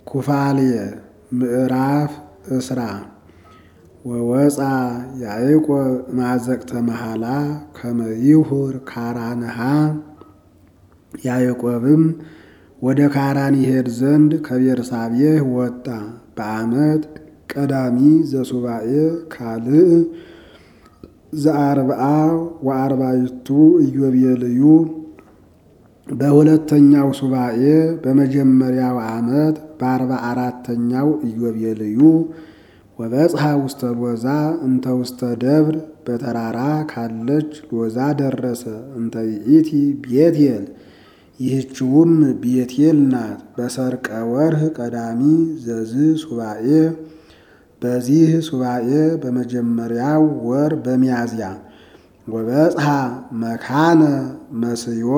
ኩፋልየ ምዕራፍ እስራ ወወፃ ያዕቆብ ማዘቅተ መሃላ ከመ ይሁር ካራንሃ ያዕቆብም ወደ ካራን ይሄድ ዘንድ ከቤርሳቤህ ወጣ። በዓመት ቀዳሚ ዘሱባኤ ካልእ ዘአርብዓ ወአርባዕቱ ኢዮቤልዩ በሁለተኛው ሱባኤ በመጀመሪያው ዓመት በአርባ አራተኛው ኢዮቤልዩ ወበጽሐ ውስተ ሎዛ እንተ ውስተ ደብር በተራራ ካለች ሎዛ ደረሰ። እንተ ይእቲ ቤቴል ይህችውም ቤቴል ናት። በሰርቀ ወርህ ቀዳሚ ዘዝ ሱባኤ በዚህ ሱባኤ በመጀመሪያው ወር በሚያዝያ ወበጽሐ መካነ መስዮ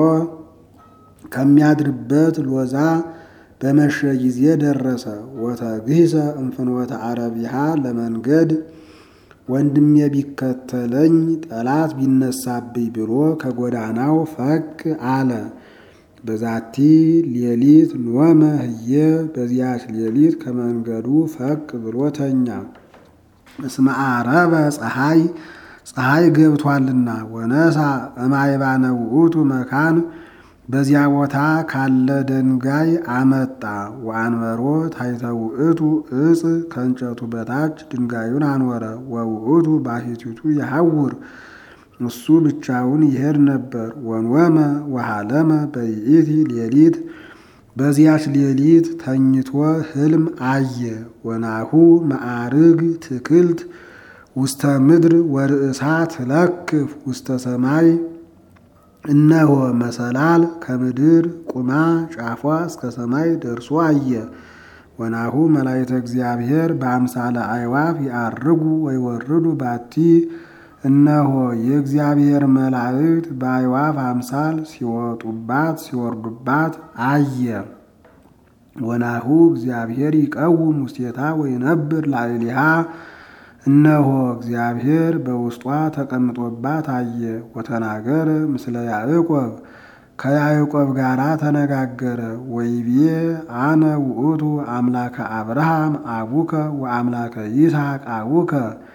ከሚያድርበት ሎዛ በመሸ ጊዜ ደረሰ። ወተግሂሰ እንፍኖተ አረቢሃ ለመንገድ ወንድሜ ቢከተለኝ ጠላት ቢነሳብኝ ብሎ ከጎዳናው ፈቅ አለ። በዛቲ ሌሊት ኖመ ህየ በዚያች ሌሊት ከመንገዱ ፈቅ ብሎ ተኛ። እስመ ዓረበ ፀሐይ ፀሐይ ገብቷልና። ወነሳ እማይባነ ውእቱ መካን በዚያ ቦታ ካለ ደንጋይ አመጣ። ወአንበሮ ታሕተ ውእቱ እጽ ከእንጨቱ በታች ድንጋዩን አኖረ። ወውእቱ ባሕቲቱ የሐውር እሱ ብቻውን ይሄድ ነበር። ወንወመ ወሃለመ በይእቲ ሌሊት በዚያች ሌሊት ተኝቶ ህልም አየ። ወናሁ መዓርግ ትክልት ውስተ ምድር ወርእሳ ትለክፍ ውስተ ሰማይ እነሆ መሰላል ከምድር ቁማ ጫፏ እስከ ሰማይ ደርሶ አየ። ወናሁ መላእክተ እግዚአብሔር በአምሳለ አዕዋፍ ያርጉ ወይወርዱ ባቲ እነሆ የእግዚአብሔር መላእክት በአዕዋፍ አምሳል ሲወጡባት ሲወርዱባት አየ። ወናሁ እግዚአብሔር ይቀውም ውስቴታ ወይነብር ላዕሌሃ እነሆ እግዚአብሔር በውስጧ ተቀምጦባት አየ። ወተናገረ ምስለ ያዕቆብ ከያዕቆብ ጋር ተነጋገረ። ወይቤ አነ ውእቱ አምላከ አብርሃም አቡከ ወአምላከ ይስሐቅ አቡከ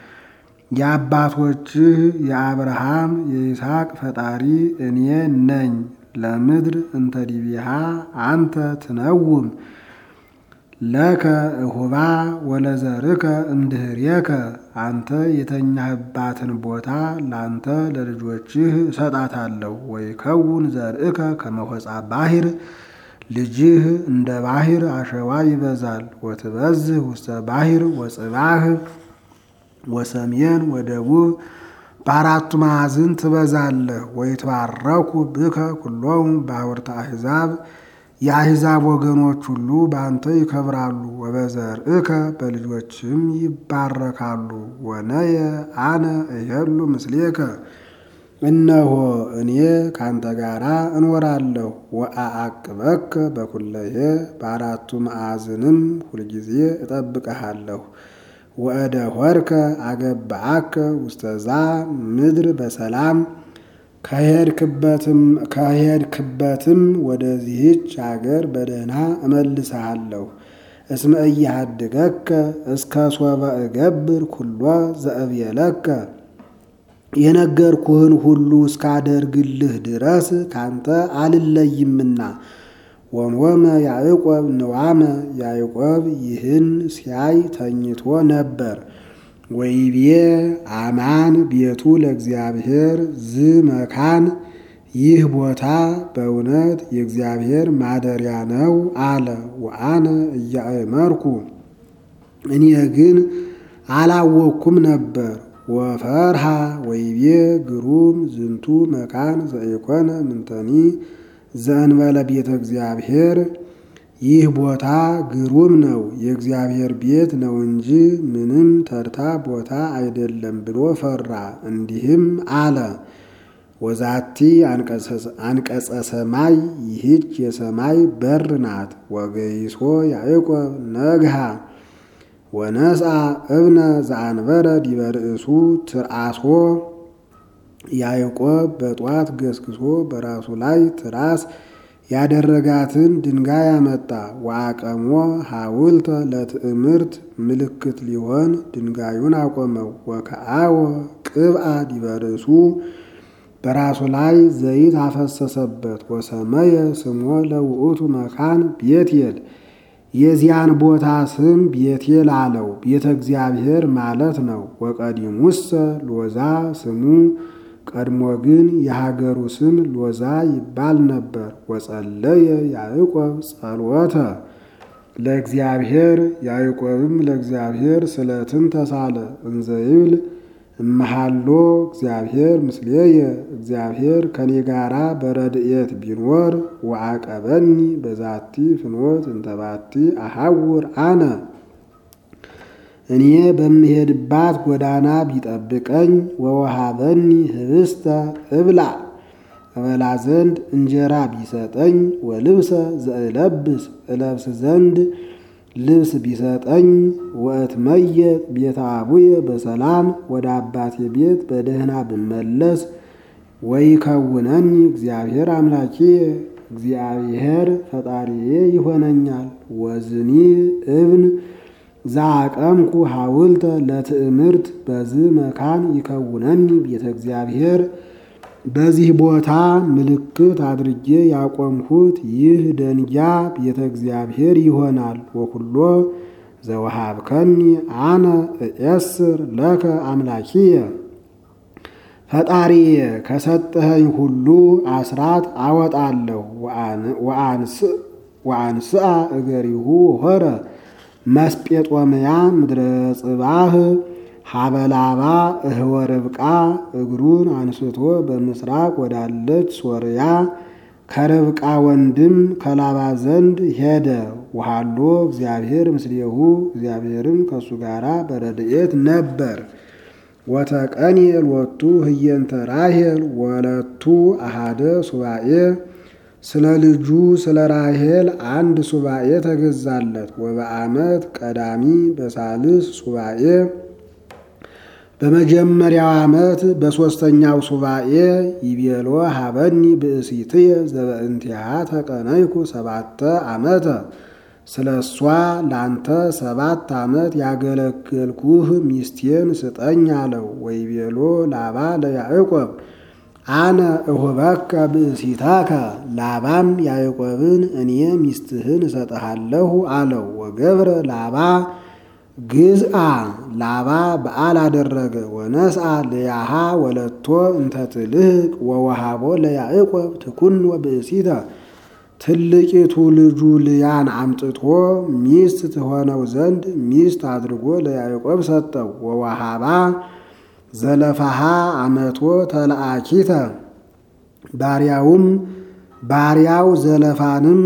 የአባቶችህ የአብርሃም የይስሐቅ ፈጣሪ እኔ ነኝ። ለምድር እንተ ዲቢሃ አንተ ትነውም ለከ እሁባ ወለዘርከ እምድህሬከ አንተ የተኛህባትን ቦታ ላንተ ለልጆችህ እሰጣታለሁ። ወይከውን ዘርእከ ከመሆፃ ባሕር ልጅህ እንደ ባሕር አሸዋ ይበዛል። ወትበዝህ ውስተ ባሕር ወጽባህ ወሰሜን ወደቡብ በአራቱ ማዕዝን ትበዛለህ። ወይትባረኩ ብከ ኩሎሙ ባሕርተ አሕዛብ የአሕዛብ ወገኖች ሁሉ በአንተ ይከብራሉ። ወበዘርእከ በልጆችም ይባረካሉ። ወነየ አነ እሄሉ ምስሌከ እነሆ እኔ ካንተ ጋራ እኖራለሁ። ወአአቅበከ በኩለየ በአራቱ ማዕዝንም ሁልጊዜ እጠብቀሃለሁ። ወእደ ሆርከ አገብአከ ውስተዛ ምድር በሰላም ከሄድክበትም ወደዚህች አገር በደህና እመልስሃለሁ። እስመ እያሃድገከ እስከ ሶበ እገብር ኩሎ ዘእብየለከ የነገርኩህን ሁሉ እስካደርግልህ ድረስ ካንተ አልለይምና። ወንወመ ያዕቆብ ንዋመ ያዕቆብ ይህን ሲያይ ተኝቶ ነበር። ወይቤ አማን ቤቱ ለእግዚአብሔር ዝ መካን ይህ ቦታ በእውነት የእግዚአብሔር ማደሪያ ነው አለ። ወአነ እያእመርኩ እኔ ግን አላወቅኩም ነበር። ወፈርሃ ወይቤ ግሩም ዝንቱ መካን ዘኢኮነ ምንተኒ ዘእንበለ ቤተ እግዚአብሔር ይህ ቦታ ግሩም ነው፣ የእግዚአብሔር ቤት ነው እንጂ ምንም ተርታ ቦታ አይደለም ብሎ ፈራ። እንዲህም አለ ወዛቲ አንቀጸ ሰማይ ይህች የሰማይ በር ናት። ወገይሶ ያዕቆብ ነግሃ ወነስአ እብነ ዘአንበረ ዲበ ርእሱ ትርአሶ ያዕቆብ በጧት ገስግሶ በራሱ ላይ ትራስ ያደረጋትን ድንጋይ አመጣ። ወአቀሞ ሐውልተ ለትዕምርት ምልክት ሊሆን ድንጋዩን አቆመው። ወከአወ ቅብአ ዲበ ርእሱ በራሱ ላይ ዘይት አፈሰሰበት። ወሰመየ ስሞ ለውእቱ መካን ቤቴል የዚያን ቦታ ስም ቤቴል አለው፣ ቤተ እግዚአብሔር ማለት ነው። ወቀዲሙሰ ሎዛ ስሙ ቀድሞ ግን የሀገሩ ስም ሎዛ ይባል ነበር። ወጸለየ ያዕቆብ ጸሎተ ለእግዚአብሔር ያዕቆብም ለእግዚአብሔር ስለትን ተሳለ እንዘ ይብል እመሃሎ እግዚአብሔር ምስሌየ እግዚአብሔር ከኔ ጋራ በረድኤት ቢኖር ወአቀበኒ በዛቲ ፍኖት እንተባቲ አሐውር አነ እኔ በምሄድባት ጎዳና ቢጠብቀኝ ወወሃበኒ ህብስተ እብላ እበላ ዘንድ እንጀራ ቢሰጠኝ ወልብሰ ዘእለብስ እለብስ ዘንድ ልብስ ቢሰጠኝ ወእትመየጥ ቤተ አቡየ በሰላም ወደ አባቴ ቤት በደህና ብመለስ ወይከውነኒ እግዚአብሔር አምላኬ እግዚአብሔር ፈጣሪዬ ይሆነኛል። ወዝኒ እብን ዛቀምኩ ሐውልተ ለትዕምርት በዝ መካን ይከውነኒ ቤተ እግዚአብሔር በዚህ ቦታ ምልክት አድርጌ ያቆምሁት ይህ ደንጊያ ቤተ እግዚአብሔር ይሆናል። ወኩሎ ዘወሃብከኒ አነ እኤስር ለከ አምላኪየ ፈጣሪየ ከሰጠኸኝ ሁሉ አስራት አወጣለሁ። ወአንስአ እገሪሁ ሆረ መስጴጦምያ ምድረ ጽባህ ሀበላባ እህወ ርብቃ እግሩን አንስቶ በምስራቅ ወዳለች ሶርያ ከርብቃ ወንድም ከላባ ዘንድ ሄደ። ውሃሎ እግዚአብሔር ምስሌሁ እግዚአብሔርም ከእሱ ጋር በረድኤት ነበር። ወተቀንየል ወቱ ህየንተ ራሄል ወለቱ አሃደ ሱባኤ ስለ ልጁ ስለ ራሄል አንድ ሱባኤ ተገዛለት። ወበዓመት ቀዳሚ በሳልስ ሱባኤ በመጀመሪያው ዓመት በሦስተኛው ሱባኤ ይቤሎ ሀበኒ ብእሲትየ ዘበእንቲሃ ተቀነይኩ ሰባተ ዓመተ ስለ እሷ ላንተ ሰባት ዓመት ያገለገልኩህ ሚስቴን ስጠኝ አለው። ወይቤሎ ላባ ለያዕቆብ አነ እሁበከ ብእሲታከ ላባም ያዕቆብን እኔ ሚስትህን እሰጠሃለሁ አለው። ወገብረ ላባ ግዝአ ላባ በዓል አደረገ። ወነስአ ለያሃ ወለቶ እንተትልህቅ ወወሃቦ ለያዕቆብ ትኩን ወብእሲተ ትልቂቱ ልጁ ልያን አምጥቶ ሚስት ትሆነው ዘንድ ሚስት አድርጎ ለያዕቆብ ሰጠው። ወወሃባ ዘለፋሃ አመቶ ተለአኪተ ባሪያውም ባሪያው ዘለፋንም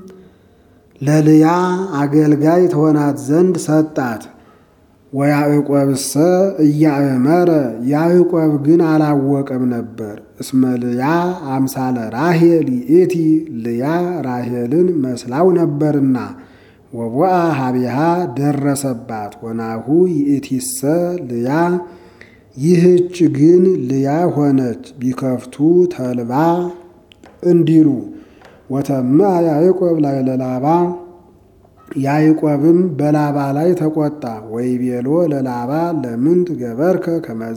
ለልያ አገልጋይ ትሆናት ዘንድ ሰጣት። ወያዕቆብሰ እያእመረ ያዕቆብ ግን አላወቀም ነበር። እስመ ልያ አምሳለ ራሄል ይእቲ ልያ ራሄልን መስላው ነበርና። ወቦአ ሀቢሃ ደረሰባት። ወናሁ ይእቲሰ ልያ ይህች ግን ልያ ሆነች። ቢከፍቱ ተልባ እንዲሉ ወተማ ያዕቆብ ላይ ለላባ ያዕቆብም በላባ ላይ ተቆጣ። ወይቤሎ ለላባ ለምን ትገበርከ ከመዝ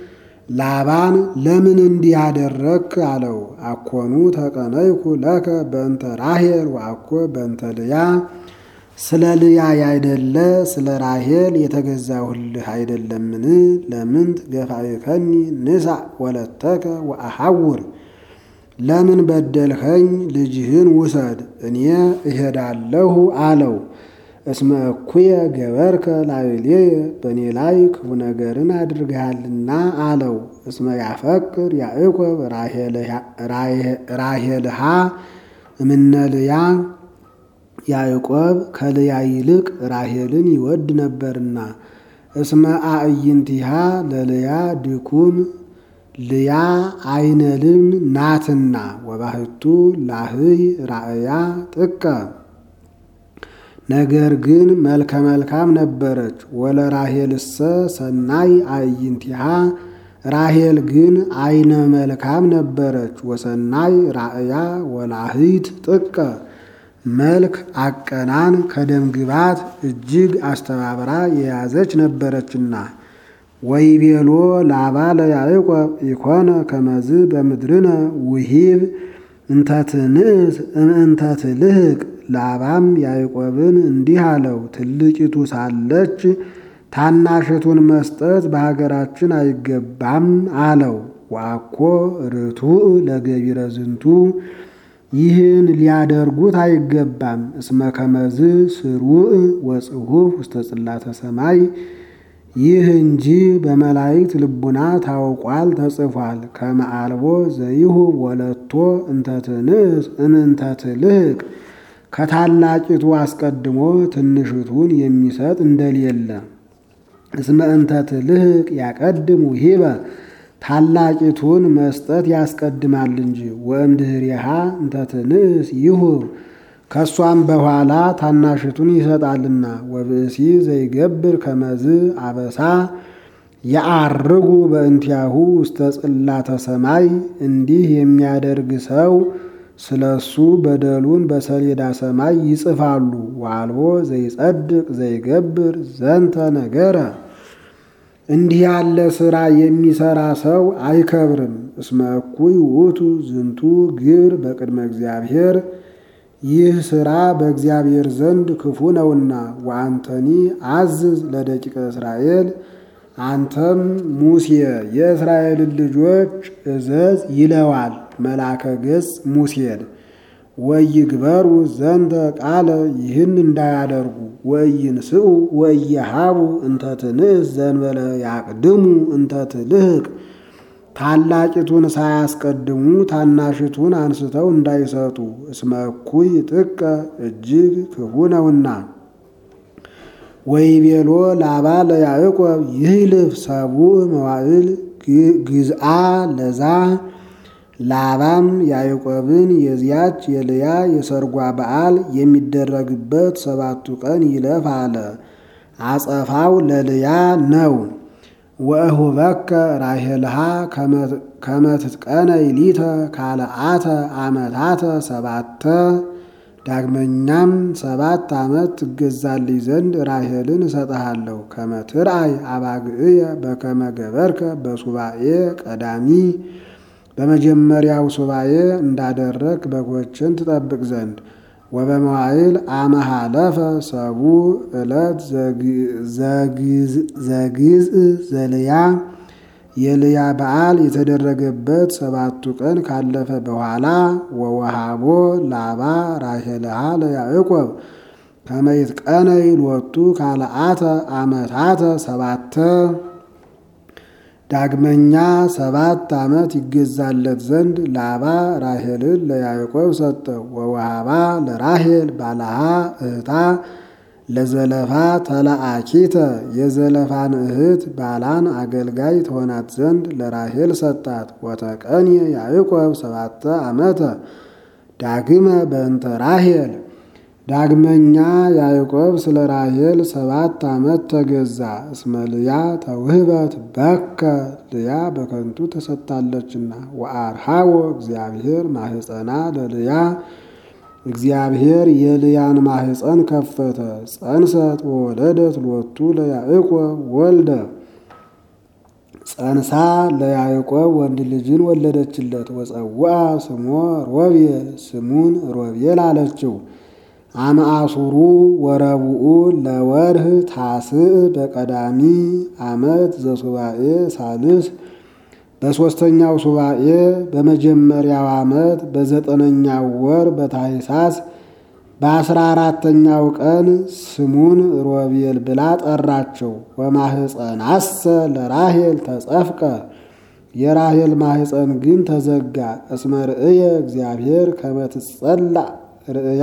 ላባን ለምን እንዲህ አደረግክ አለው። አኮኑ ተቀነይኩ ለከ በእንተ ራሄል ወአኮ በእንተ ልያ ስለ ልያ ያይደለ ስለ ራሄል የተገዛሁልህ አይደለምን? ለምን ትገፋእከኒ ንሳ ወለተከ ወአሐውር ለምን በደልኸኝ? ልጅህን ውሰድ እኔ እሄዳለሁ አለው። እስመ እኩየ ገበርከ ላዕሌየ በእኔ ላይ ክፉ ነገርን አድርገሃልና አለው። እስመ ያፈቅር ያዕቆብ ራሄልሃ እምነ ልያ ያዕቆብ ከልያ ይልቅ ራሄልን ይወድ ነበርና። እስመ አዕይንቲሃ ለልያ ድኩም ልያ አይነልም ናትና ወባህቱ ላህይ ራእያ ጥቀ ነገር ግን መልከ መልካም ነበረች። ወለራሄልሰ ሰናይ አዕይንቲሃ ራሄል ግን አይነ መልካም ነበረች። ወሰናይ ራእያ ወላሂት ጥቀ መልክ አቀናን ከደምግባት እጅግ አስተባብራ የያዘች ነበረችና። ወይቤሎ ላባ ለያዕቆብ ኢኮነ ከመዝ በምድርነ ውሂብ እንተትንእስ እምእንተትልህቅ። ላባም ያዕቆብን እንዲህ አለው፣ ትልቂቱ ሳለች ታናሽቱን መስጠት በሀገራችን አይገባም አለው። ዋኮ ርቱዕ ለገቢረ ዝንቱ ይህን ሊያደርጉት አይገባም። እስመ ከመዝ ስሩዕ ወጽሑፍ ውስተ ጽላተ ሰማይ ይህ እንጂ በመላእክት ልቡና ታውቋል ተጽፏል። ከመአልቦ ዘይሁ ወለቶ እንተትንእስ እምእንተትልህቅ ከታላቂቱ አስቀድሞ ትንሽቱን የሚሰጥ እንደሌለ እስመ እንተትልህቅ ያቀድሙ ሂበ ታላቂቱን መስጠት ያስቀድማል እንጂ ወእምድኅሬሃ እንተትንእስ ይሁብ ከእሷም በኋላ ታናሽቱን ይሰጣልና። ወብእሲ ዘይገብር ከመዝ አበሳ የአርጉ በእንቲያሁ ውስተ ጽላተ ሰማይ እንዲህ የሚያደርግ ሰው ስለ እሱ በደሉን በሰሌዳ ሰማይ ይጽፋሉ። ዋልቦ ዘይጸድቅ ዘይገብር ዘንተ ነገረ እንዲህ ያለ ሥራ የሚሠራ ሰው አይከብርም። እስመ እኩይ ውእቱ ዝንቱ ግብር በቅድመ እግዚአብሔር ይህ ሥራ በእግዚአብሔር ዘንድ ክፉ ነውና። ወአንተኒ አዝዝ ለደቂቀ እስራኤል አንተም ሙሴ የእስራኤልን ልጆች እዘዝ ይለዋል መልአከ ገጽ ሙሴን። ወይግበሩ ዘንተ ቃለ ይህን እንዳያደርጉ ወኢይንስኡ ወኢይሃቡ እንተ ትንእስ ዘንበለ ያቅድሙ እንተ ትልህቅ ታላቂቱን ሳያስቀድሙ ታናሽቱን አንስተው እንዳይሰጡ እስመ እኩይ ጥቀ እጅግ ክፉ ነውና። ወይቤሎ ላባ ለያዕቆብ ይህልፍ ሰቡዕ መዋዕል ግዝአ ለዛ ላባም ያዕቆብን የዚያች የልያ የሰርጓ በዓል የሚደረግበት ሰባቱ ቀን ይለፍ አለ። አጸፋው ለልያ ነው። ወእሁበከ ራሄልሃ ከመትትቀነይ ሊተ ካልአተ ዓመታተ ሰባተ ዳግመኛም ሰባት ዓመት ትገዛልኝ ዘንድ ራሄልን እሰጥሃለሁ። ከመትርአይ አባግዕየ በከመ ገበርከ በሱባኤ ቀዳሚ በመጀመሪያው ሱባኤ እንዳደረግ በጎችን ትጠብቅ ዘንድ ወበመዋዕል አመሃለፈ ሰቡዕ ዕለት ዘግዝእ ዘልያ የልያ በዓል የተደረገበት ሰባቱ ቀን ካለፈ በኋላ ወወሃቦ ላባ ራሄልሃ ለያዕቆብ ከመ ይትቀነይ ሎቱ ካልአተ ዓመታተ ሰባተ ዳግመኛ ሰባት ዓመት ይገዛለት ዘንድ ላባ ራሄልን ለያዕቆብ ሰጠው። ወወሃባ ለራሄል ባልሃ እህታ ለዘለፋ ተላአኪተ የዘለፋን እህት ባላን አገልጋይ ትሆናት ዘንድ ለራሄል ሰጣት። ወተቀንየ ያዕቆብ ሰባተ ዓመተ ዳግመ በእንተ ራሄል ዳግመኛ ያዕቆብ ስለ ራሄል ሰባት ዓመት ተገዛ። እስመ ልያ ተውህበት በከ ልያ በከንቱ ተሰጥታለችና። ወአርሃዎ እግዚአብሔር ማህፀና ለልያ እግዚአብሔር የልያን ማህፀን ከፈተ። ጸንሰት ወወለደት ሎቱ ለያዕቆብ ወልደ ጸንሳ ለያዕቆብ ወንድ ልጅን ወለደችለት። ወፀውአ ስሞ ሮቤል ስሙን ሮቤል አለችው። አመአሱሩ ወረቡኡ ለወርህ ታስዕ በቀዳሚ ዓመት ዘሱባኤ ሳልስ በሦስተኛው ሱባኤ በመጀመሪያው ዓመት በዘጠነኛው ወር በታኅሳስ በአስራ አራተኛው ቀን ስሙን ሮቤል ብላ ጠራቸው። ወማህፀናሰ ለራሄል ተጸፍቀ የራሄል ማህፀን ግን ተዘጋ። እስመ ርእየ እግዚአብሔር ከመትጸላእ ርእያ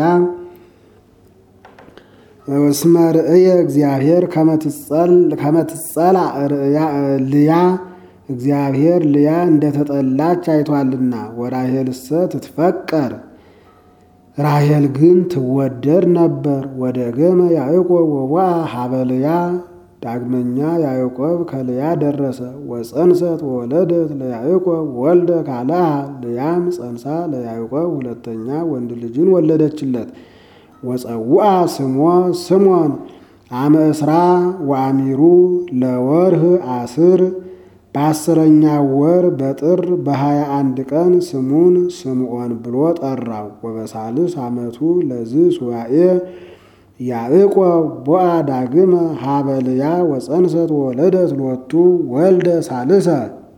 እስመ ርእየ እግዚአብሔር ከመትጸላእ ልያ እግዚአብሔር ልያ እንደተጠላች አይቷልና። ወራሄልሰ ትትፈቀር ራሄል ግን ትወደድ ነበር። ወደ ገመ ያዕቆብ ወዋ ሀበ ልያ ዳግመኛ ያዕቆብ ከልያ ደረሰ። ወፀንሰት ወወለደት ለያዕቆብ ወልደ ካልአ ልያም ጸንሳ ለያዕቆብ ሁለተኛ ወንድ ልጅን ወለደችለት። ወፀውአ ስሞ ስሞን አመ እስራ ወአሚሩ ለወርህ አስር በአስረኛ ወር በጥር በሀያ አንድ ቀን ስሙን ስምዖን ብሎ ጠራው። ወበሳልስ ዓመቱ ለዝ ሱባኤ ያዕቆብ ቦአ ዳግመ ሀበ ልያ ወፀንሰት ወወለደት ሎቱ ወልደ ሳልሰ።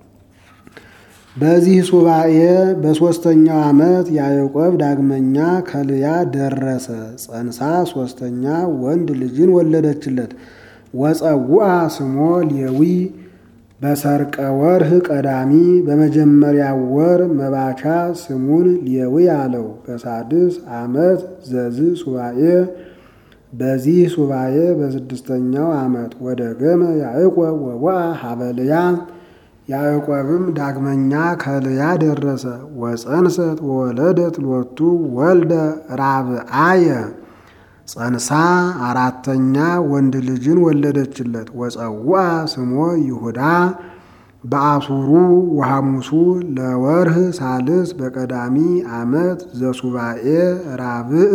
በዚህ ሱባኤ በሦስተኛው ዓመት ያዕቆብ ዳግመኛ ከልያ ደረሰ። ጸንሳ ሦስተኛ ወንድ ልጅን ወለደችለት። ወፀውአ ስሞ ሌዊ በሰርቀ ወርህ ቀዳሚ በመጀመሪያ ወር መባቻ ስሙን ሌዊ አለው። በሳድስ ዓመት ዘዝ ሱባኤ በዚህ ሱባኤ በስድስተኛው ዓመት ወደ ገመ ያዕቆብ ወቦአ ሀበ ልያ ያዕቆብም ዳግመኛ ከልያ ደረሰ። ወፀንሰት ወወለደት ሎቱ ወልደ ራብአየ ጸንሳ አራተኛ ወንድ ልጅን ወለደችለት። ወፀውአ ስሞ ይሁዳ በአሱሩ ወሐሙሱ ለወርህ ሳልስ በቀዳሚ ዓመት ዘሱባኤ ራብዕ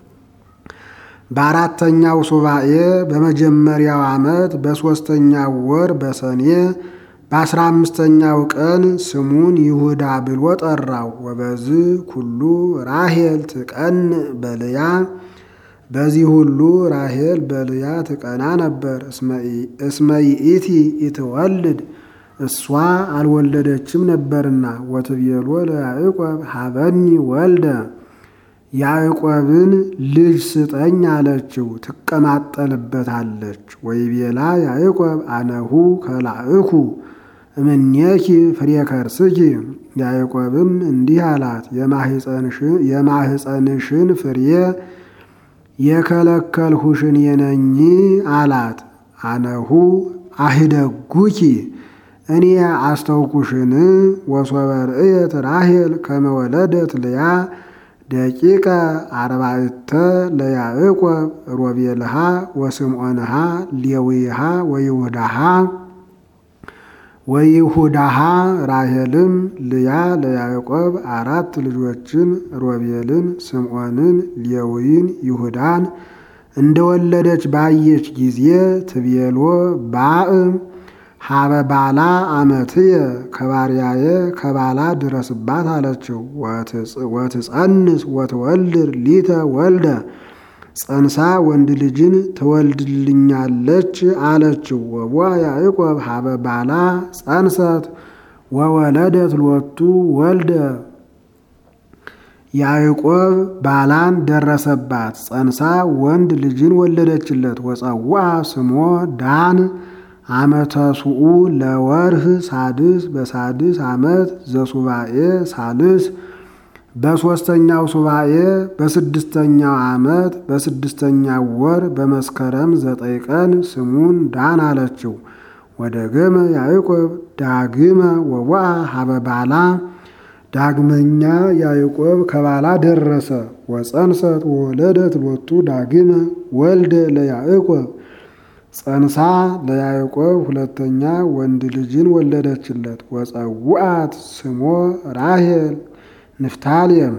በአራተኛው ሱባኤ በመጀመሪያው ዓመት በሦስተኛው ወር በሰኔ በአስራ አምስተኛው ቀን ስሙን ይሁዳ ብሎ ጠራው። ወበዝ ኩሉ ራሄል ትቀን በልያ በዚህ ሁሉ ራሄል በልያ ትቀና ነበር። እስመ ይእቲ ኢትወልድ እሷ አልወለደችም ነበርና። ወትቤሎ ለያዕቆብ ሀበኒ ወልደ ያዕቆብን ልጅ ስጠኝ አለችው፣ ትቀማጠልበታለች። ወይቤላ ያዕቆብ አነሁ ከላእኩ እምኔኪ ፍሬ ከርስኪ። ያዕቆብም እንዲህ አላት፣ የማህፀንሽን ፍሬ የከለከልሁሽን የነኝ አላት። አነሁ አህደጉኪ እኔ አስተውኩሽን። ወሶበ ርእየት ራሄል ከመወለደት ልያ ደቂቀ አርባዕተ ለያዕቆብ ሮቤልሃ ወስምዖንሃ ሌዊሃ ወይሁዳሃ ወይሁዳሃ ራሄልም ልያ ለያዕቆብ አራት ልጆችን ሮቤልን፣ ስምዖንን፣ ሌዊን፣ ይሁዳን እንደወለደች ባየች ጊዜ ትቤሎ ባእ ሀበ ባላ አመትየ ከባሪያየ ከባላ ድረስባት አለችው። ወትጸንስ ወትወልድ ሊተ ወልደ ጸንሳ ወንድ ልጅን ትወልድልኛለች አለችው። ወቧ ያዕቆብ ሀበ ባላ ጸንሰት ወወለደት ሎቱ ወልደ ያዕቆብ ባላን ደረሰባት፣ ጸንሳ ወንድ ልጅን ወለደችለት። ወፀዋ ስሞ ዳን አመተ ሱኡ ለወርህ ሳድስ በሳድስ ዓመት ዘሱባኤ ሳልስ በሦስተኛው ሱባኤ በስድስተኛው ዓመት በስድስተኛው ወር በመስከረም ዘጠኝ ቀን ስሙን ዳን አለችው። ወደ ገመ ያዕቆብ ዳግመ ወዋ ሀበ ባላ ዳግመኛ ያዕቆብ ከባላ ደረሰ። ወፀንሰት ወወለደት ሎቱ ዳግመ ወልደ ለያዕቆብ ጸንሳ ለያዕቆብ ሁለተኛ ወንድ ልጅን ወለደችለት። ወፀውአት ስሞ ራሄል ንፍታሌም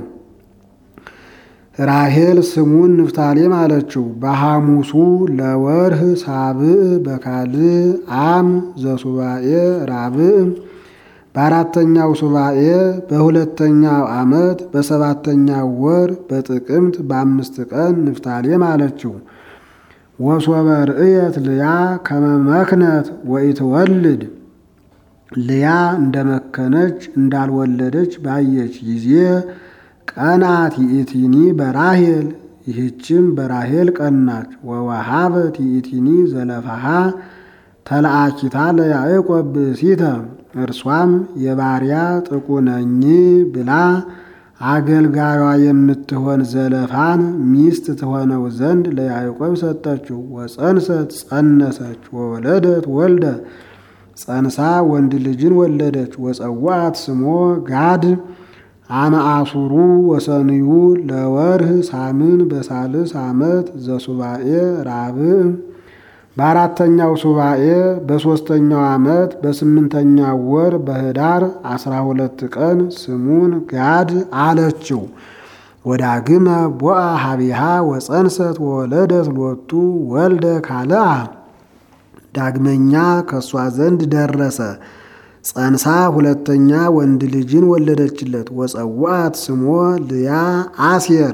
ራሄል ስሙን ንፍታሌም አለችው። በሐሙሱ ለወርህ ሳብዕ በካልዕ አም ዘሱባኤ ራብዕ በአራተኛው ሱባኤ በሁለተኛው ዓመት በሰባተኛው ወር በጥቅምት በአምስት ቀን ንፍታሌም አለችው። ወሶበ ርእየት ልያ ከመመክነት ወኢትወልድ ልያ እንደመከነች እንዳልወለደች ባየች ጊዜ ቀናት ይእቲኒ በራሄል ይህችም በራሄል ቀናች። ወወሃበት ይእቲኒ ዘለፋሃ ተለአኪታ ለያዕቆብ ብእሲተ እርሷም የባሪያ ጥቁ ነኝ ብላ አገልጋዩ የምትሆን ዘለፋን ሚስት ትሆነው ዘንድ ለያዕቆብ ሰጠችው። ወፀንሰት ጸነሰች፣ ወወለደት ወልደ ጸንሳ ወንድ ልጅን ወለደች። ወፀዋት ስሞ ጋድ አመአሱሩ ወሰንዩ ለወርህ ሳምን በሳልስ ዓመት ዘሱባኤ ራብዕ በአራተኛው ሱባኤ በሦስተኛው ዓመት በስምንተኛው ወር በኅዳር አስራ ሁለት ቀን ስሙን ጋድ አለችው። ወዳግመ ቦአ ሀቢሃ ወፀንሰት ወወለደት ሎቱ ወልደ ካልአ ዳግመኛ ከእሷ ዘንድ ደረሰ። ጸንሳ ሁለተኛ ወንድ ልጅን ወለደችለት። ወፀዋት ስሞ ልያ አሴር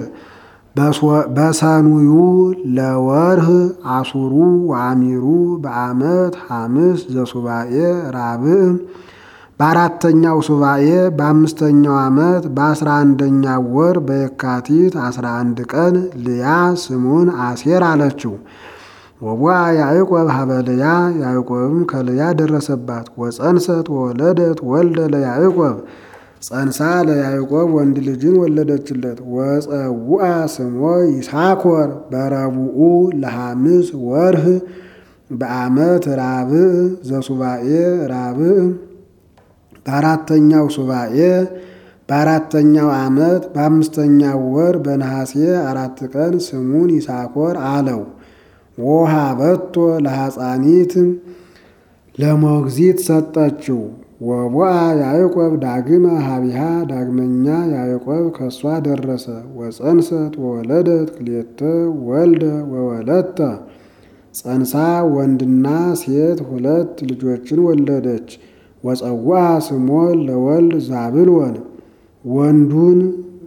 በሰኑዩ ለወርህ አሱሩ ወአሚሩ በዓመት ሐምስ ዘሱባኤ ራብዕ በአራተኛው ሱባኤ በአምስተኛው ዓመት በአስራ አንደኛው ወር በየካቲት አስራ አንድ ቀን ልያ ስሙን አሴር አለችው። ወቧ ያዕቆብ ሀበ ልያ ያዕቆብም ከልያ ደረሰባት። ወፀንሰት ወወለደት ወልደ ለያዕቆብ ጸንሳ ለያዕቆብ ወንድ ልጅን ወለደችለት። ወፀውአ ስሞ ይሳኮር በረቡኡ ለሐምስ ወርህ በዓመት ራብዕ ዘሱባኤ ራብዕ በአራተኛው ሱባኤ በአራተኛው ዓመት በአምስተኛው ወር በነሐሴ አራት ቀን ስሙን ይሳኮር አለው። ወሃበቶ ለሐፃኒት ለሞግዚት ሰጠችው። ወቦአ ያዕቆብ ዳግመ ሀቢሃ ዳግመኛ ያዕቆብ ከእሷ ደረሰ። ወፀንሰት ወወለደት ክልኤተ ወልደ ወወለተ ጸንሳ ወንድና ሴት ሁለት ልጆችን ወለደች። ወፀዋ ስሞ ለወልድ ዛብልወን ወንዱን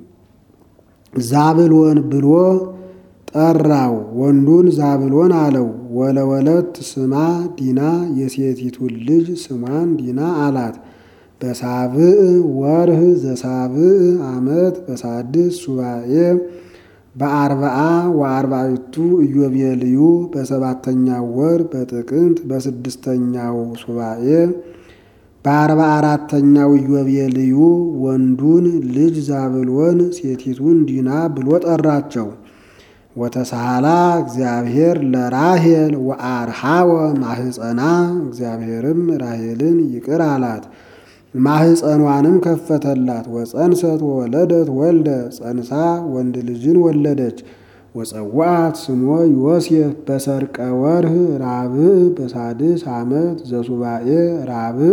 ዛብልወን ብሎ ጠራው። ወንዱን ዛብሎን አለው። ወለወለት ስማ ዲና የሴቲቱን ልጅ ስሟን ዲና አላት። በሳብዕ ወርህ ዘሳብዕ ዓመት በሳድስ ሱባኤ በአርባአ ወአርባዕቱ ኢዮቤልዩ በሰባተኛው ወር በጥቅምት በስድስተኛው ሱባኤ በአርባ አራተኛው ኢዮቤልዩ ወንዱን ልጅ ዛብሎን ሴቲቱን ዲና ብሎ ጠራቸው። ወተሳሃላ እግዚአብሔር ለራሄል ወአርሃወ ማህፀና እግዚአብሔርም ራሄልን ይቅር አላት፣ ማህፀኗንም ከፈተላት። ወፀንሰት ወወለደት ወልደ ጸንሳ ወንድ ልጅን ወለደች። ወፀዋት ስሞ ዮሴፍ በሰርቀ ወርህ ራብዕ በሳድስ ዓመት ዘሱባኤ ራብዕ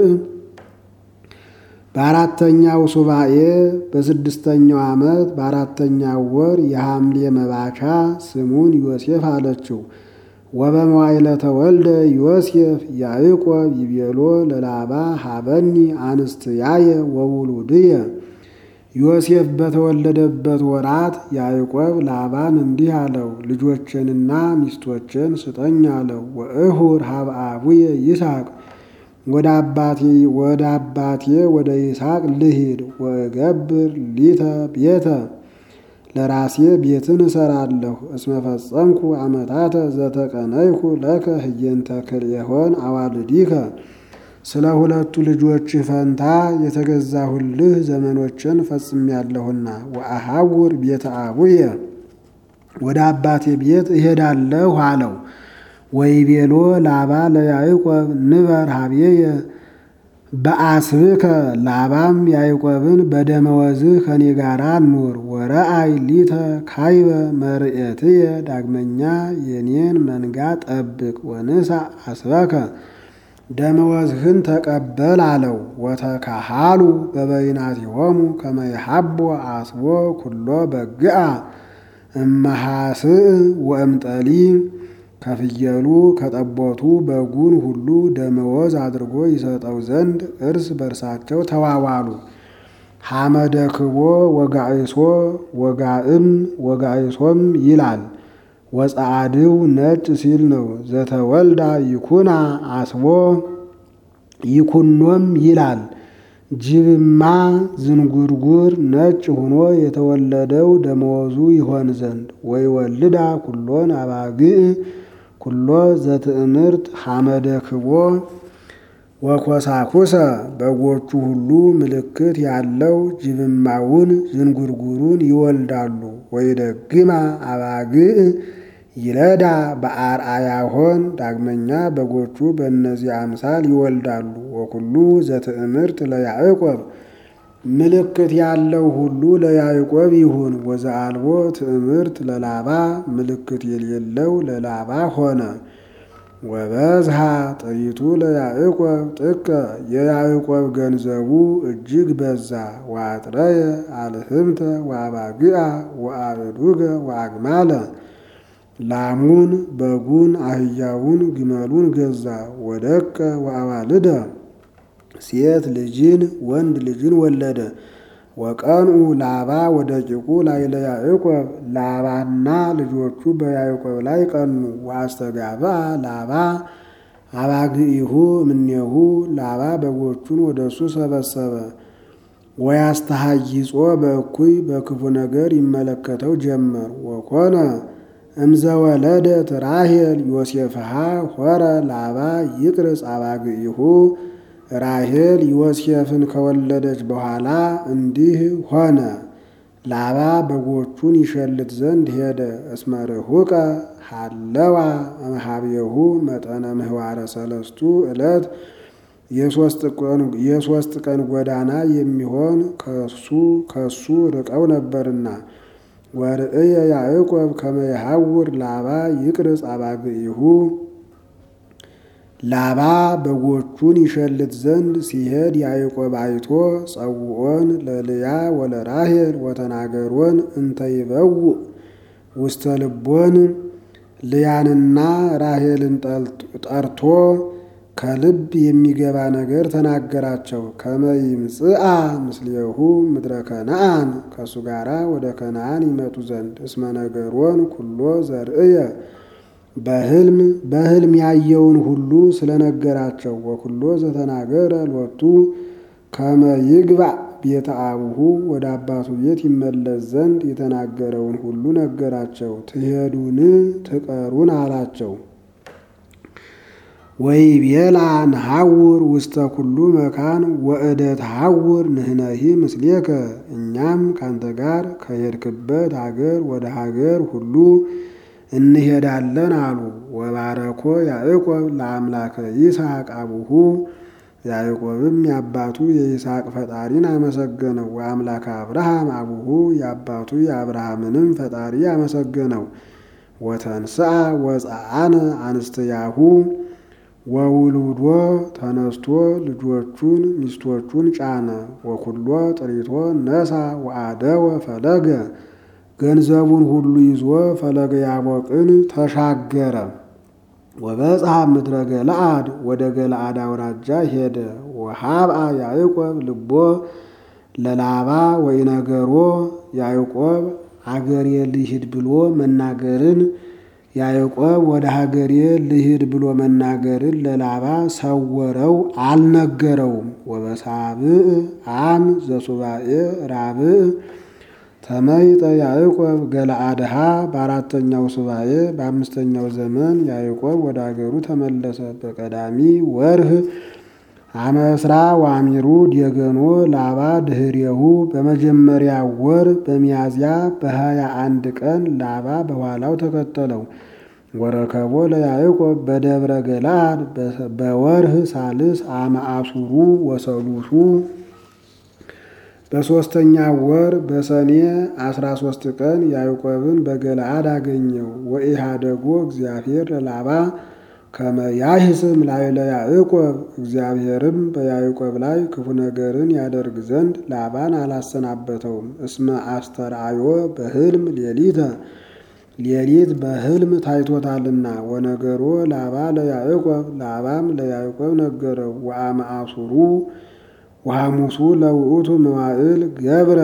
በአራተኛው ሱባኤ በስድስተኛው ዓመት በአራተኛው ወር የሐምሌ መባቻ ስሙን ዮሴፍ አለችው። ወበመዋዕለ ተወልደ ዮሴፍ ያዕቆብ ይቤሎ ለላባ ሀበኒ አንስትያየ ወውሉድየ ዮሴፍ በተወለደበት ወራት ያዕቆብ ላባን እንዲህ አለው፣ ልጆችንና ሚስቶችን ስጠኝ አለው። ወእሁር ሀበ አቡየ ይስሐቅ ወደ አባቴ ወደ አባቴ ወደ ይስሐቅ ልሂድ። ወገብር ሊተ ቤተ ለራሴ ቤትን እሰራለሁ። እስመ ፈጸምኩ ዓመታተ ዘተቀነይኩ ለከ ህየንተ ክልኤሆን አዋልዲከ ስለ ሁለቱ ልጆችህ ፈንታ የተገዛሁልህ ዘመኖችን ፈጽሜያለሁና። ወአሐውር ቤተ አቡየ ወደ አባቴ ቤት እሄዳለሁ አለው። ወይቤሎ ላባ ለያዕቆብ ንበር ሀብዬየ በአስብከ ላባም ያዕቆብን በደመወዝህ ከኔ ጋራ ኑር። ወረአይ ሊተ ካይበ መርኤትየ ዳግመኛ የኔን መንጋ ጠብቅ። ወንሳ አስበከ ደመወዝህን ተቀበል አለው። ወተካሃሉ በበይናቲሆሙ ከመ ይሃቦ አስቦ ኩሎ በግአ እመሃስእ ወእምጠሊ ከፍየሉ ከጠቦቱ በጉን ሁሉ ደመወዝ አድርጎ ይሰጠው ዘንድ እርስ በርሳቸው ተዋዋሉ። ሐመደ ክቦ ወጋይሶ ወጋእም ወጋይሶም ይላል። ወጻዕድው ነጭ ሲል ነው። ዘተወልዳ ይኩና አስቦ ይኩኖም ይላል። ጅብማ ዝንጉርጉር ነጭ ሆኖ የተወለደው ደመወዙ ይሆን ዘንድ ወይ ወልዳ ኩሎን አባግዕ ኩሎ ዘትእምርት ሐመደ ክቦ ወኮሳኩሰ በጎቹ ሁሉ ምልክት ያለው ጅብማውን ዝንጉርጉሩን ይወልዳሉ። ወይ ደግማ አባግዕ ይለዳ በአርአያሆን ዳግመኛ በጎቹ በእነዚህ አምሳል ይወልዳሉ። ወኩሉ ዘትእምርት ለያዕቆብ ምልክት ያለው ሁሉ ለያዕቆብ ይሁን። ወዘአልቦ ትእምርት ለላባ ምልክት የሌለው ለላባ ሆነ። ወበዝሃ ጥሪቱ ለያዕቆብ ጥቀ የያዕቆብ ገንዘቡ እጅግ በዛ። ወአጥረየ አልህምተ ወአባግዓ ወአበዱገ ወአግማለ ላሙን፣ በጉን፣ አህያውን፣ ግመሉን ገዛ። ወደቀ ወአዋልደ ሴት ልጅን ወንድ ልጅን ወለደ። ወቀንኡ ላባ ወደቂቁ ላዕለ ያዕቆብ ላባና ልጆቹ በያዕቆብ ላይ ቀኑ። ወአስተጋብአ ላባ አባግኢሁ እምኔሁ ላባ በጎቹን ወደ እሱ ሰበሰበ። ወያስተሃይጾ በእኩይ በክፉ ነገር ይመለከተው ጀመር። ወኮነ እምዘወለደት ራሔል ዮሴፍሃ ሆረ ላባ ይቅርጽ አባግኢሁ ራሔል ዮሴፍን ከወለደች በኋላ እንዲህ ሆነ። ላባ በጎቹን ይሸልት ዘንድ ሄደ። እስመ ርሑቀ ሃለዋ እምኀቤሁ መጠነ ምህዋረ ሰለስቱ ዕለት የሦስት ቀን ጎዳና የሚሆን ከሱ ከሱ ርቀው ነበርና። ወርእየ ያዕቆብ ከመ ይሐውር ላባ ይቅርጽ አባግኢሁ ላባ በጎቹን ይሸልት ዘንድ ሲሄድ ያዕቆብ አይቶ ጸውዖን ለልያ ወለራሔል ወተናገሮን እንተ ይበውእ ውስተ ልቦን ልያንና ራሔልን ጠርቶ ከልብ የሚገባ ነገር ተናገራቸው። ከመ ይምጽአ ምስሌሁ ምድረ ከነአን ከእሱ ጋራ ወደ ከነአን ይመጡ ዘንድ እስመ ነገሮን ኩሎ ዘርእየ በህልም በህልም ያየውን ሁሉ ስለነገራቸው። ወኩሎ ዘተናገረ ሎቱ ከመ ይግባእ ቤተ አቡሁ ወደ አባቱ ቤት ይመለስ ዘንድ የተናገረውን ሁሉ ነገራቸው። ትሄዱን ትቀሩን አላቸው። ወይቤላ ነሐውር ውስተ ኩሉ መካን ወእደ ተሐውር ንሕነሂ ምስሌከ እኛም ካንተ ጋር ከሄድክበት ሀገር ወደ ሀገር ሁሉ እንሄዳለን አሉ። ወባረኮ ያዕቆብ ለአምላከ ይስሐቅ አቡሁ ያዕቆብም የአባቱ የይስሐቅ ፈጣሪን አመሰገነው። ወአምላከ አብርሃም አቡሁ የአባቱ የአብርሃምንም ፈጣሪ አመሰገነው። ወተንስአ ወፀአነ አንስትያሁ ወውሉዶ ተነስቶ ልጆቹን ሚስቶቹን ጫነ። ወኩሎ ጥሪቶ ነሳ ወአደወ ፈለገ ገንዘቡን ሁሉ ይዞ ፈለገ ያቦቅን ተሻገረ። ወበጽሐ ምድረ ገለአድ ወደ ገለአድ አውራጃ ሄደ። ወሃብአ ያዕቆብ ልቦ ለላባ ወይነገሮ ያዕቆብ አገሬ ልሂድ ብሎ መናገርን ያዕቆብ ወደ ሀገሬ ልሂድ ብሎ መናገርን ለላባ ሰወረው፣ አልነገረውም። ወበሳብዕ አም ዘሱባኤ ራብዕ ተመይጠ ያዕቆብ ገለአድሃ በአራተኛው ሱባኤ በአምስተኛው ዘመን ያዕቆብ ወደ አገሩ ተመለሰ። በቀዳሚ ወርህ አመስራ ዋሚሩ ዴገኖ ላባ ድህሬሁ በመጀመሪያ ወር በሚያዝያ በሀያ አንድ ቀን ላባ በኋላው ተከተለው። ወረከቦ ለያዕቆብ በደብረ ገለአድ በወርህ ሳልስ አመአሱሩ ወሰሉሱ በሦስተኛ ወር በሰኔ አስራ ሦስት ቀን ያዕቆብን በገለአድ አገኘው። ወኢሃደጎ እግዚአብሔር ለላባ ከመ ያሂስም ላዕለ ያዕቆብ እግዚአብሔርም በያዕቆብ ላይ ክፉ ነገርን ያደርግ ዘንድ ላባን አላሰናበተውም። እስመ አስተርአዮ በሕልም ሌሊተ ሌሊት በሕልም ታይቶታልና። ወነገሮ ላባ ለያዕቆብ ላባም ለያዕቆብ ነገረው። ወአመአሱሩ ወሐሙሱ ለውእቱ መዋዕል ገብረ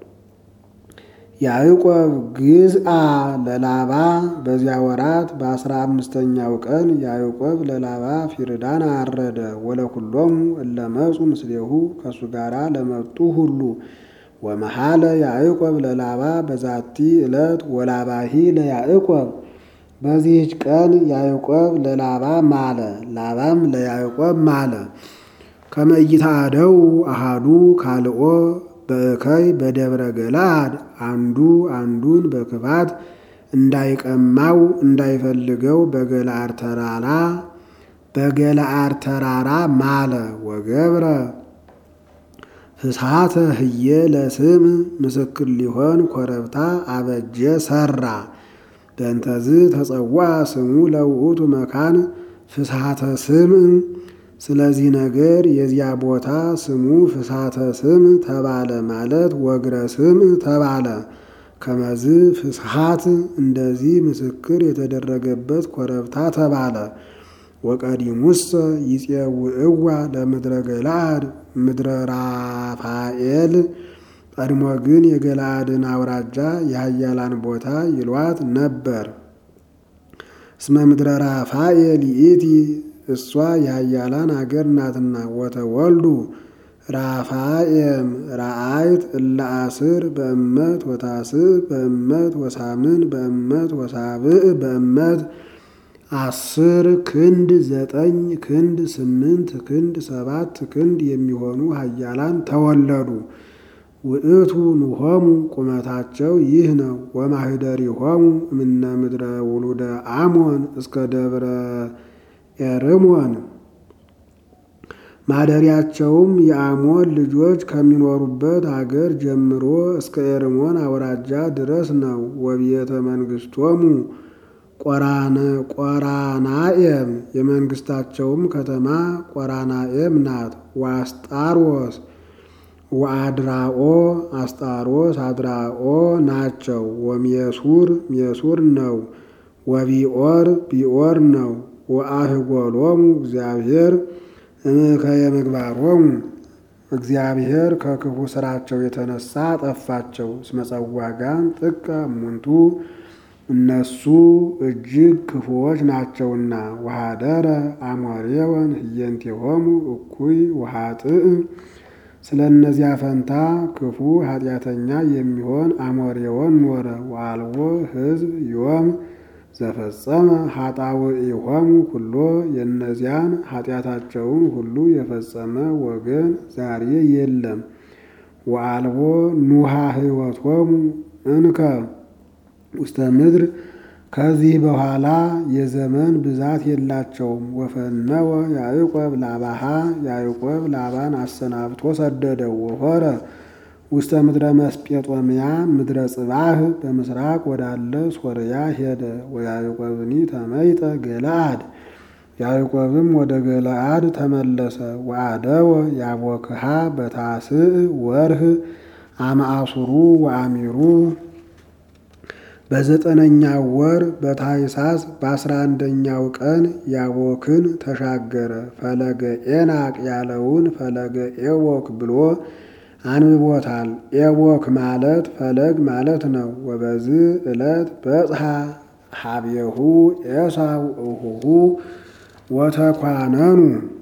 ያዕቆብ ግዝአ ለላባ በዚያ ወራት በአስራ አምስተኛው ቀን ያዕቆብ ለላባ ፊርዳን አረደ። ወለኩሎሙ እለመጹ ምስሌሁ ከእሱ ጋራ ለመጡ ሁሉ ወመሃለ ያዕቆብ ለላባ በዛቲ ዕለት ወላባሂ ለያዕቆብ በዚህች ቀን ያዕቆብ ለላባ ማለ፣ ላባም ለያዕቆብ ማለ። ከመይታደው አሃዱ ካልኦ በእከይ በደብረ ገለአድ አንዱ አንዱን በክፋት እንዳይቀማው እንዳይፈልገው በገለአድ ተራራ በገለአድ ተራራ ማለ። ወገብረ ፍስሐተ ህየ ለስም ምስክር ሊሆን ኮረብታ አበጀ ሰራ። በእንተዝ ተጸዋ ስሙ ለውእቱ መካን ፍስሐተ ስም ስለዚህ ነገር የዚያ ቦታ ስሙ ፍስሐተ ስም ተባለ ማለት ወግረ ስም ተባለ። ከመዝ ፍስሐት እንደዚህ ምስክር የተደረገበት ኮረብታ ተባለ። ወቀዲሙሰ ይፄውዕዋ ለምድረ ገለአድ ምድረ ራፋኤል ቀድሞ ግን የገለአድን አውራጃ የኃያላን ቦታ ይሏት ነበር። እስመ ምድረ ራፋኤል ይእቲ እሷ የኃያላን አገር ናትና። ወተወልዱ ራፋኤም ረአይት እለ አስር በእመት ወታስዕ በእመት ወሳምን በእመት ወሳብዕ በእመት አስር ክንድ ዘጠኝ ክንድ ስምንት ክንድ ሰባት ክንድ የሚሆኑ ኃያላን ተወለዱ። ውእቱ ንሆሙ ቁመታቸው ይህ ነው። ወማህደሪሆሙ እምነ ምድረ ውሉደ አሞን እስከ ደብረ ኤርሞን ማደሪያቸውም የአሞን ልጆች ከሚኖሩበት አገር ጀምሮ እስከ ኤርሞን አውራጃ ድረስ ነው። ወቤተ መንግስቶሙ ቆራናኤም የመንግስታቸውም ከተማ ቆራናኤም ናት። ወአስጣሮስ ወአድራኦ አስጣሮስ አድራኦ ናቸው። ወሜሱር ሜሱር ነው። ወቢኦር ቢኦር ነው። ወአህጎሎሙ እግዚአብሔር እምከየ ምግባሮሙ እግዚአብሔር ከክፉ ስራቸው የተነሳ ጠፋቸው። እስመ ጸዋጋን ጥቀ እሙንቱ እነሱ እጅግ ክፉዎች ናቸውና። ወሃደረ አሞሬወን ህየንቴሆሙ እኩይ ወኃጥእ ስለ እነዚያ ፈንታ ክፉ ኃጢአተኛ የሚሆን አሞሬወን ኖረ። ወአልቦ ህዝብ ዮም ዘፈጸመ ኃጣውኢሆሙ ኩሎ የእነዚያን ኃጢአታቸውን ሁሉ የፈጸመ ወገን ዛሬ የለም። ወአልቦ ኑሃ ህይወቶሙ እንከ ውስተ ምድር ከዚህ በኋላ የዘመን ብዛት የላቸውም። ወፈነወ ያዕቆብ ላባሃ ያዕቆብ ላባን አሰናብቶ ሰደደው። ወሆረ ውስተ ምድረ መስጴጦምያ ምድረ ጽባህ በምስራቅ ወዳለ ሶርያ ሄደ። ወያዕቆብኒ ተመይጠ ገለአድ ያዕቆብም ወደ ገለአድ ተመለሰ። ወአደወ ያቦክሃ በታስዕ ወርህ አማአሱሩ ወአሚሩ በዘጠነኛው ወር በታይሳስ በአስራ አንደኛው ቀን ያቦክን ተሻገረ። ፈለገ ኤናቅ ያለውን ፈለገ ኤቦክ ብሎ አንብቦታል። ኤቦክ ማለት ፈለግ ማለት ነው። ወበዝ ዕለት በጽሐ ሀቤሁ ኤሳው እሁሁ ወተኳነኑ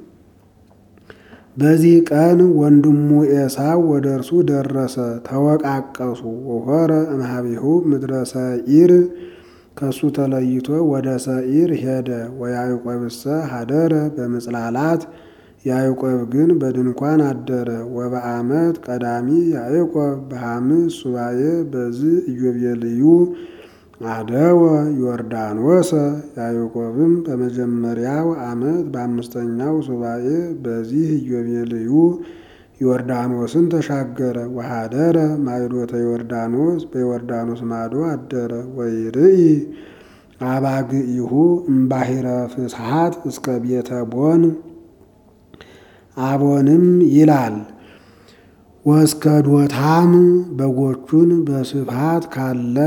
በዚህ ቀን ወንድሙ ኤሳው ወደ እርሱ ደረሰ፣ ተወቃቀሱ። ወሆረ እምኀቤሁ ምድረ ሰዒር ከሱ ተለይቶ ወደ ሰዒር ሄደ። ወያዕቆብሰ ሀደረ በምጽላላት ያዕቆብ ግን በድንኳን አደረ። ወበዓመት ቀዳሚ ያዕቆብ በሐምስ ሱባኤ በዝ ኢዮቤልዩ አደወ ዮርዳኖሰ ያዕቆብም በመጀመሪያው ዓመት በአምስተኛው ሱባኤ በዚህ ኢዮቤልዩ ዮርዳኖስን ተሻገረ። ወሃደረ ማይዶተ ዮርዳኖስ በዮርዳኖስ ማዶ አደረ። ወይርኢ አባግኢሁ እምባሕረ ፍስሓት እስከ ቤተ ቦን አቦንም ይላል ወእስከ ዶታም በጎቹን በስፋት ካለ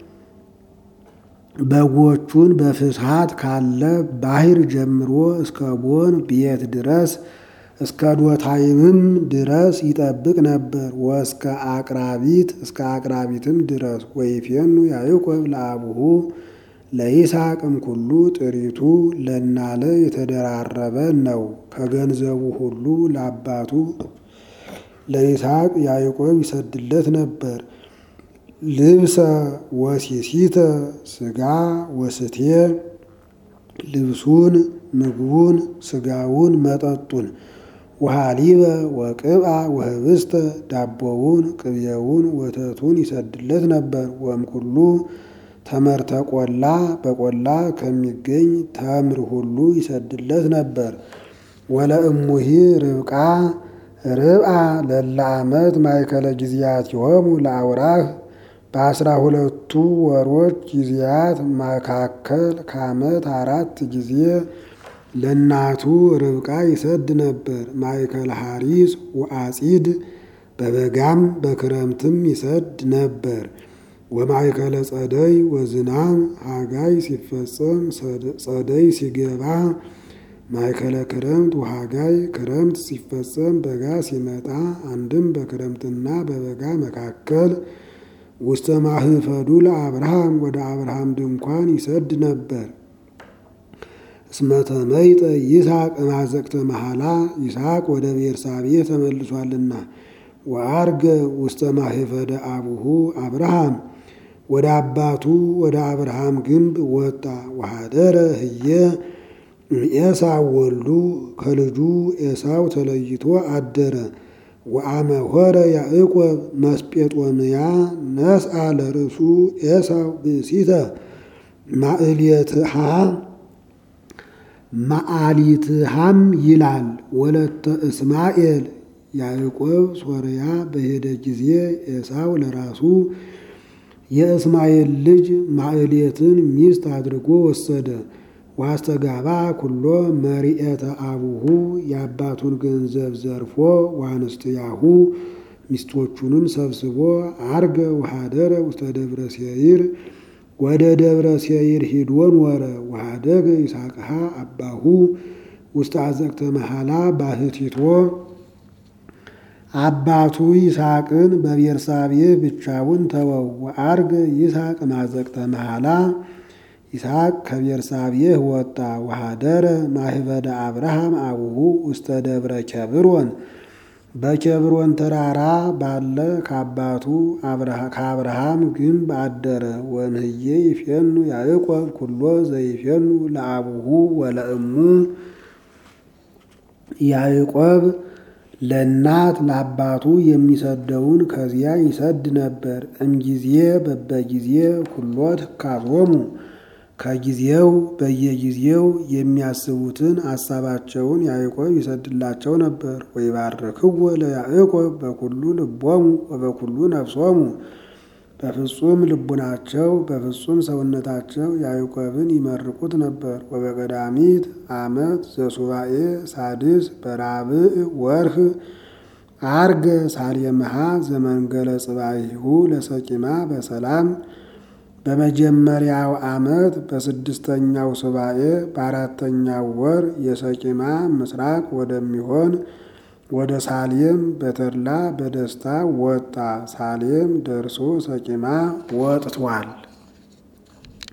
በጎቹን በፍስሓት ካለ ባሕር ጀምሮ እስከ ቦን ቤት ድረስ እስከ ዶታይምም ድረስ ይጠብቅ ነበር። ወእስከ አቅራቢት እስከ አቅራቢትም ድረስ ወይፌኑ ያዕቆብ ለአቡሁ ለይስሐቅም ኩሉ ጥሪቱ ለናለ የተደራረበ ነው። ከገንዘቡ ሁሉ ለአባቱ ለይስሐቅ ያዕቆብ ይሰድለት ነበር። ልብሰ ወሲሲተ ስጋ ወስቴ ልብሱን፣ ምግቡን፣ ስጋውን፣ መጠጡን ወሃሊበ ወቅብአ ወህብስተ ዳቦውን፣ ቅቤውን፣ ወተቱን ይሰድለት ነበር። ወእምኩሉ ተመርተ ቆላ በቆላ ከሚገኝ ተምር ሁሉ ይሰድለት ነበር። ወለእሙሂ ርብቃ ርብአ ለለ ዓመት ማእከለ ጊዜያቲሆሙ ለአውራህ በአስራ ሁለቱ ወሮች ጊዜያት መካከል ከዓመት አራት ጊዜ ለእናቱ ርብቃ ይሰድ ነበር። ማእከለ ሐሪስ ወአጺድ በበጋም በክረምትም ይሰድ ነበር። ወማእከለ ጸደይ ወዝናም ሐጋይ ሲፈጸም ጸደይ ሲገባ ማእከለ ክረምት ወሐጋይ ክረምት ሲፈጸም በጋ ሲመጣ አንድም በክረምትና በበጋ መካከል ውስተ ማህፈዱ ለአብርሃም ወደ አብርሃም ድንኳን ይሰድ ነበር። እስመተ መይጠ ይስሐቅ ማዘቅተ መሐላ ይስሐቅ ወደ ቤርሳቤህ ተመልሷልና። ወአርገ ውስተ ማህፈደ አቡሁ አብርሃም ወደ አባቱ ወደ አብርሃም ግንብ ወጣ። ወሃደረ ህየ ኤሳው ወልዱ ከልጁ ኤሳው ተለይቶ አደረ። ወአመ ሆረ ያዕቆብ መስጴጦምያ ነስአ ለርእሱ ኤሳው ብእሲተ ማእልየትሃ ማአሊትሃም ይላል ወለተ እስማኤል ያዕቆብ ሶርያ በሄደ ጊዜ ኤሳው ለራሱ የእስማኤል ልጅ ማዕሌትን ሚስት አድርጎ ወሰደ። ዋስተጋባ ኩሎ መሪኤተ አቡሁ የአባቱን ገንዘብ ዘርፎ ዋንስትያሁ ሚስቶቹንም ሰብስቦ አርገ ወሃደረ ውስተ ደብረ ሴይር ወደ ደብረ ሴይር ሂዶን ወረ ወሃደገ ይስሐቅሃ አባሁ ውስተ አዘቅተ መሐላ ባህቲቶ አባቱ ይስሐቅን በቤርሳቤህ ብቻውን ተወው። ወአርገ ይስሐቅ ማዘቅተ መሐላ ይስሐቅ ከቤርሳቤህ ወጣ። ወሃደረ ማህበደ አብርሃም አቡሁ ውስተ ደብረ ኬብሮን በኬብሮን ተራራ ባለ ከአባቱ ከአብርሃም ግንብ አደረ። ወምህዬ ይፌኑ ያዕቆብ ኩሎ ዘይፌኑ ለአቡሁ ወለእሙ ያዕቆብ ለእናት ለአባቱ የሚሰደውን ከዚያ ይሰድ ነበር። እምጊዜ በበጊዜ ኩሎ ትካዞሙ ከጊዜው በየጊዜው የሚያስቡትን ሀሳባቸውን ያዕቆብ ይሰድላቸው ነበር። ወይባርክዎ ለያዕቆብ በኩሉ ልቦሙ ወበኩሉ ነፍሶሙ በፍጹም ልቡናቸው በፍጹም ሰውነታቸው ያዕቆብን ይመርቁት ነበር። ወበቀዳሚት ዓመት ዘሱባኤ ሳድስ በራብዕ ወርህ አርገ ሳሌምሃ ዘመንገለ ጽባሂሁ ለሰቂማ በሰላም በመጀመሪያው ዓመት በስድስተኛው ሱባኤ በአራተኛው ወር የሰቂማ ምስራቅ ወደሚሆን ወደ ሳሌም በተድላ በደስታ ወጣ። ሳሌም ደርሶ ሰቂማ ወጥቷል።